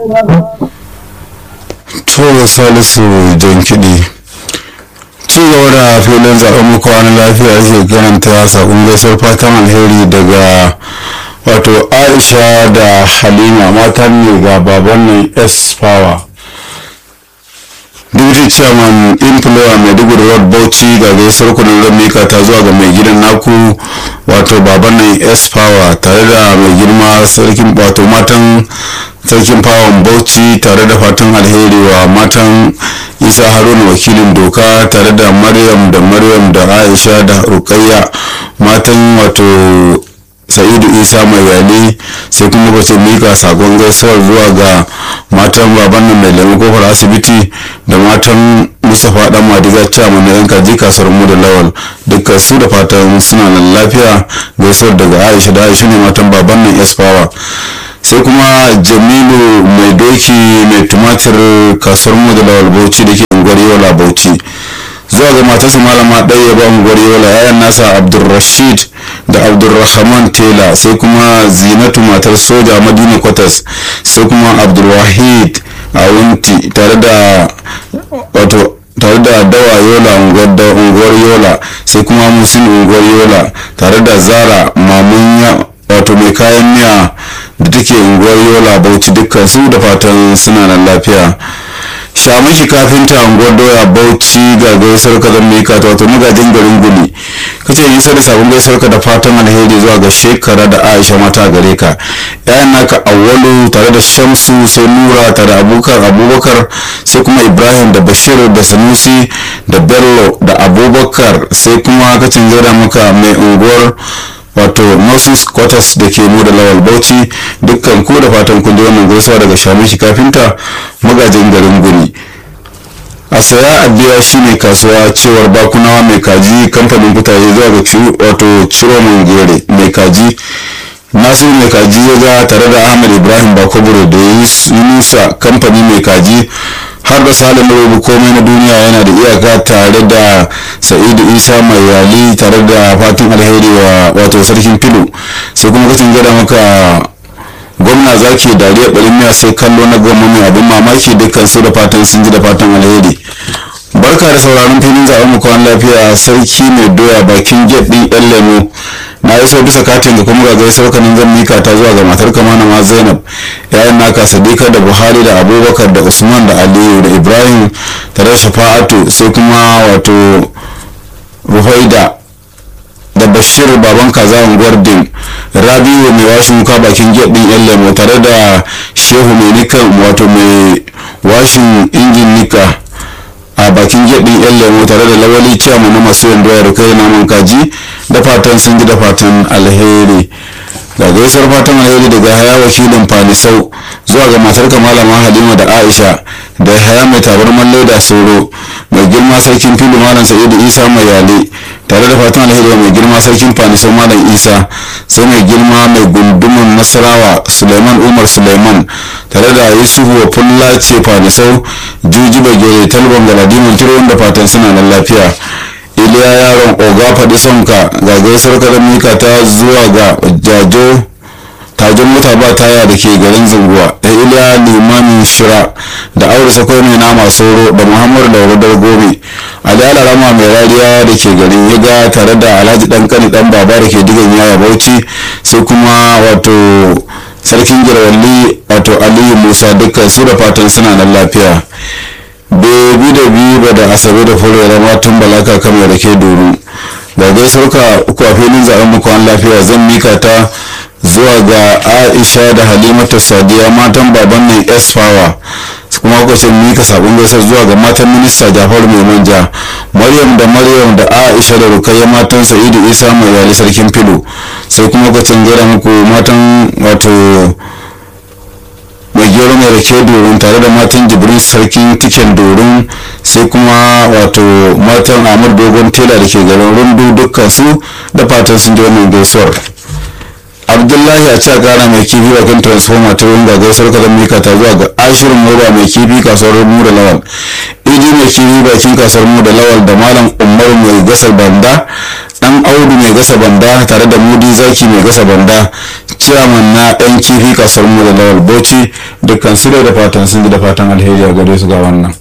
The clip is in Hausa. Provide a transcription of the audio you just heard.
to salisu jan kiɗi ci gaba da filin zaɓen muku wani lafiya ake karanta sakon gaisuwar fatan alheri daga wato aisha da halima matan ne ga baban nan s power deputy chairman employer maiduguri road bauchi ga gaisuwar kudin ramika ta zuwa ga mai gidan naku wato baban nan s power tare da mai girma sarkin wato matan sarkin fawon bauchi tare da fatan alheri wa matan isa haruna wakilin doka tare da maryam da maryam da aisha da rukayya matan wato sa'idu isa mai yale sai kuma bace mika sakon gaisuwar zuwa ga matan baban nan mai lemu kofar asibiti da matan mustapha dan madiga chairman na yan kaji kasuwar mu da lawal dukkan su da fatan suna nan lafiya gaisuwar daga aisha da aisha ne matan baban nan esfawa sai kuma jamilu mai doki mai tumatir kasuwar mu da lawal bauchi da ke unguwar yola bauchi zuwa ga matarsa malama ɗaya ba unguwar yola yayan nasa abdulrashid da abdulrahman tela sai kuma zinatu matar soja madina kwatas sai kuma abdulwahid a wunti tare da wato tare da dawa yola unguwar yola sai kuma musin unguwar yola tare da zara mamunya wato mai kayan miya da take unguwar yola bauchi dukkan su da fatan suna nan lafiya shamaki kafinta unguwar doya bauchi ga gaisar ka zan mika ta wato magajin garin guli kace yi sai da sabon gaisar ka da fatan alheri zuwa ga shekara da aisha mata gare ka yayan naka awwalu tare da shamsu sai nura tare da abubakar abubakar sai kuma ibrahim da bashir da sanusi da bello da abubakar sai kuma kacin gaida maka mai unguwar wato nurses quarters da ke mu da lawal bauchi dukkan ku da fatan kun ji wannan gaisuwa daga shamishi kafinta magajin garin guri a saya a biya shine kasuwa cewar bakunawa mai kaji kamfanin kutaye zuwa ga wato ciro gere mai kaji nasiru mai kaji ya ga tare da ahmad ibrahim bakoburo da yunusa kamfani mai kaji har da salin rubu komai na duniya yana da iyaka tare da sa'idu isa mai yali tare da fatan alheri wa wato sarkin filo sai kuma kacin gada maka gwamna zaki dariya ɓarin miya sai kallo na goma mai abin mamaki dukkan su da fatan sun ji da fatan alheri barka da sauraron filin zaɓen mu kwan lafiya sarki mai doya bakin gate ɗin yan lemo na iso bisa katin da kuma ga gaisar kanin zan mika ta zuwa ga matar kamana ma zainab yayin naka sadika da buhari da abubakar da usman da aliyu da ibrahim tare da shafa'atu sai kuma wato ruhaida da bashir baban kaza unguwar din rabiu mai washin wuka bakin gate ɗin yan lemo tare da shehu mai nika wato mai washin injin nika a bakin gyaɗin yan lemo tare da lawali ciyama na masu yin doyar kai naman kaji da fatan sun ji da fatan alheri ga gaisuwar fatan alheri daga haya wakilin fanisau zuwa ga matar malama halima da aisha da haya mai tabarman leda soro mai girma sarkin fili malam sa'idu isa mai yale tare da fatan alheri mai girma sarkin fanisau malam isa sai mai girma mai gundumin nasarawa suleiman umar suleiman tare da yusufu wa fulla ce fanisau juji bagere talban galadiman tiro da fatan suna nan lafiya iliya yaron oga faɗi sonka ga gaisuwar karamika ta zuwa ga jajo tajon mota ba taya da ke garin zunguwa da iliya limamin shira da aure sakwai mai nama sauro da muhammadu da wadar gobe ali alarama mai rariya da ke garin yaga tare da alhaji dan kani dan baba da ke digan yaya bauchi sai kuma wato sarkin girwalli wato aliyu musa dukkan su da fatan suna nan lafiya bebi da biyu da asabe da fure matan balaka kamar da ke doru da gaisuwar ka uku a filin zaben muku an lafiya zan mika ta zuwa ga aisha da halimatu sadiya matan baban nan s power kuma kuka ce mika sabon gaisuwar zuwa ga matan minista jafaru mai manja maryam da maryam da aisha da rukayya matan sa'idu isa mai yali sarkin filo sai kuma kuka ce gara muku matan wato mai gero mai rake dorin tare da matan jibrin sarkin tiken dorin sai kuma wato matan amur dogon tela da ke garin rundu dukkan su da fatan sun ji wannan gaisuwar abdullahi a cewa gara mai kifi bakin transformer ta wunga gaisuwar ka zan mika ta zuwa ga ashirin mura mai kifi kasuwar mu da lawan idi mai kifi bakin kasuwar mu da lawal da malam umaru mai gasa banda dan audu mai gasa banda tare da mudi zaki mai gasa banda ciyaman na dan kifi kasuwar mu da lawal bauchi dukkan su da fatan sun ji da fatan alheri a gare su ga wannan